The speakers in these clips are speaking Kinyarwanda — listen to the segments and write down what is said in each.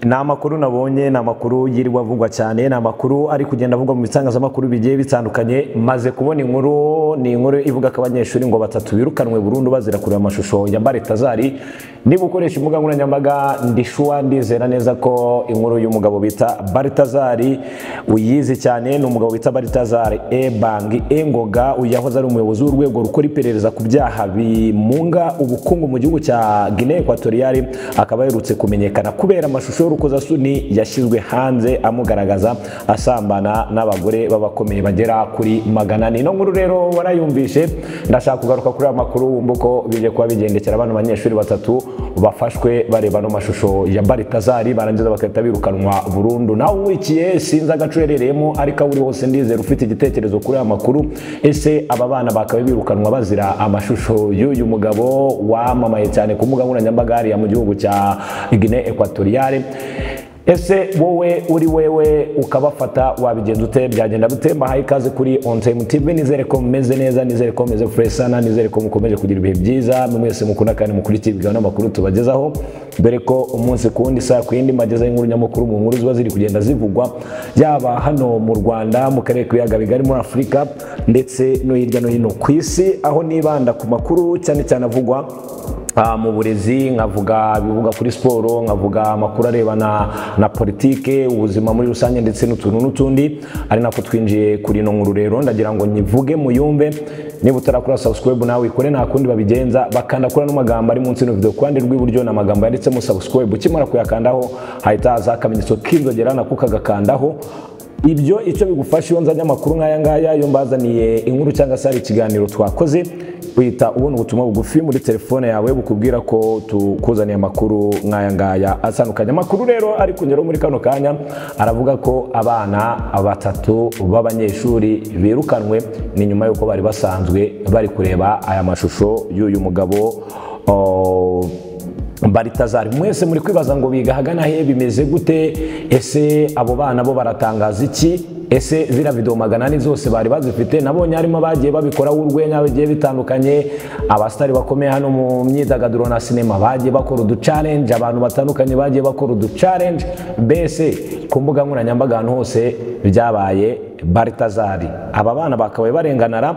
ni amakuru nabonye ni amakuru yirirwa avugwa cyane ni amakuru ari kugenda avugwa mu bitangazamakuru bigiye bitandukanye maze kubona inkuru ni inkuru ivuga ko abanyeshuri ngo batatu birukanwe burundu bazira kureba amashusho ya mbare tazari niba ukoresha imbuga nkoranyambaga ndishuwa ndizera neza ko inkuru y'umugabo bita baritazari uyizi cyane ni umugabo bita baritazari ebangi engoga uyu yahoze ari umuyobozi w'urwego rukora iperereza ku byaha bimunga ubukungu mu gihugu cya guinea ekwatoriyari akaba aherutse kumenyekana kubera amashusho y'urukozasoni yashyizwe hanze amugaragaza asambana n'abagore b'abakomeye bagera kuri magana ane ino nkuru rero warayumvishe ndashaka kugaruka kuri aya makuru wumva uko bije kuba bigendekera bano banyeshuri batatu bafashwe bareba no mashusho ya baritazari barangiza bagahita birukanwa burundu nawe uwikiye sinzi agace uherereyemo ariko aho uri hose ndizera ufite igitekerezo kuri aya makuru ese aba bana bakaba birukanwa bazira amashusho y'uyu mugabo wamamaye cyane ku mbuga nkoranyambaga hariya mu gihugu cya guinee ekwatoriyare ese wowe uri wewe ukabafata wabigenza ute byagenda bute mbahaye ikaze kuri on time tv nizere ko mumeze neza nizere ko mumeze fresh sana nizere ko mukomeje kugira ibihe byiza mwese mukunda kandi mukurikiye ibiganiro n'amakuru tubagezaho dore ko umunsi ku wundi saa ku yindi mageza y'inkuru nyamukuru mu nkuru ziba ziri kugenda zivugwa yaba hano mu rwanda mu karere k'ibiyaga bigari muri afurika ndetse no hirya no hino ku isi aho nibanda ku makuru cyane cyane avugwa mu burezi nkavuga ibivuga kuri siporo nkavuga amakuru arebana na politike ubuzima muri rusange ndetse n'utuntu n'utundi ari nako twinjiye kuri ino nkuru rero ndagira ngo nyivuge muyumve niba utarakora subscribe nawe ikore nta kundi babigenza bakanda kuri ano magambo ari munsi y'ino video ku ruhande rw'iburyo ni amagambo yanditsemo subscribe ukimara kuyakandaho hahita haza akamenyetso k'inzogera nako kagakandaho ibyo icyo bigufasha iyo nzanye amakuru nk'aya ngaya iyo mbazaniye inkuru cyangwa se hari ikiganiro twakoze uhita ubona ubutumwa bugufi muri telefone yawe bukubwira ko tukuzaniye amakuru nk'aya ngaya atandukanye amakuru rero ari kunyura muri kano kanya aravuga ko abana batatu b'abanyeshuri birukanwe ni nyuma y'uko bari basanzwe bari kureba aya mashusho y'uyu mugabo baritazari mwese muri kwibaza ngo biga ahagana he bimeze gute ese abo bana bo baratangaza iki ese ziriya videwo magana ane zose bari bazifite nabonye harimo abagiye babikoraho urwenya bigiye bitandukanye abasitari bakomeye hano mu myidagaduro na sinema bagiye bakora uducarenje abantu batandukanye bagiye bakora uducarenje mbese ku mbuga nkoranyambaga ahantu hose byabaye baritazari aba bana bakabaye barenganara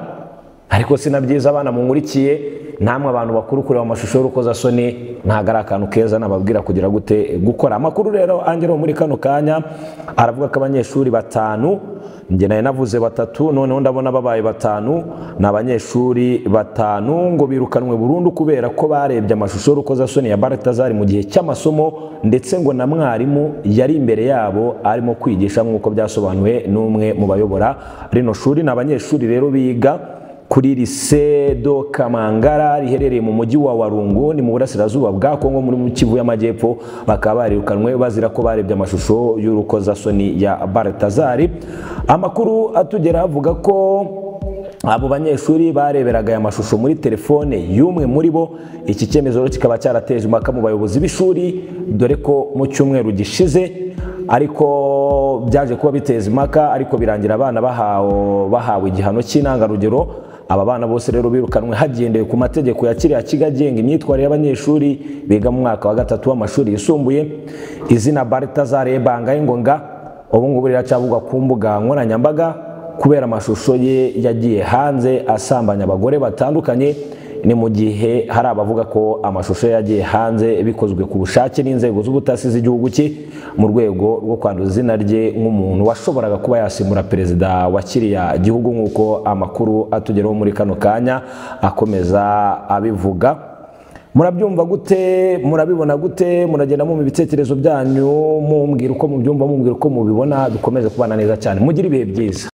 ariko si na byiza abana munkurikiye namwe abantu bakuru kureba amashusho y'urukozasoni ntabwo ari akantu keza nababwira kugira gute gukora amakuru rero angera muri kano kanya aravuga ko abanyeshuri batanu njye nayo navuze batatu noneho ndabona babaye batanu ni abanyeshuri batanu ngo birukanwe burundu kubera ko barebye amashusho y'urukozasoni ya baratazari mu gihe cy'amasomo ndetse ngo na mwarimu yari imbere yabo arimo kwigisha nk'uko byasobanuwe n'umwe mu bayobora rino shuri ni abanyeshuri rero biga kuri lise do kamangara riherereye mu mujyi wa warungu ni mu burasirazuba bwa kongo muri kivu y'amajyepfo bakaba barirukanwe bazira ko barebye amashusho y'urukozasoni ya baratazari amakuru atugera avuga ko abo banyeshuri bareberaga aya mashusho muri telefone y'umwe muri bo iki cyemezo kikaba cyarateje impaka mu bayobozi b'ishuri dore ko mu cyumweru gishize ariko byaje kuba biteza impaka ariko birangira abana bahawe igihano cy'intangarugero aba bana bose rero birukanwe hagendewe ku mategeko ya kiriya kigo agenga imyitwarire y'abanyeshuri biga mu mwaka wa gatatu w'amashuri yisumbuye izina baritazare banga y'ingonga ubu ngubu riracavugwa ku mbuga nkoranyambaga kubera amashusho ye yagiye hanze asambanya abagore batandukanye ni mu gihe hari abavuga ko amashusho yagiye hanze bikozwe ku bushake n'inzego z'ubutasi z'igihugu cye mu rwego rwo kwanduza izina rye nk'umuntu washoboraga kuba yasimura perezida wa kiriya gihugu nk'uko amakuru atugeraho muri kano kanya akomeza abivuga murabyumva gute murabibona gute muragenda mu ibitekerezo byanyu mumbwira uko mubyumva mumbwira uko mubibona dukomeze kubana neza cyane mugire ibihe byiza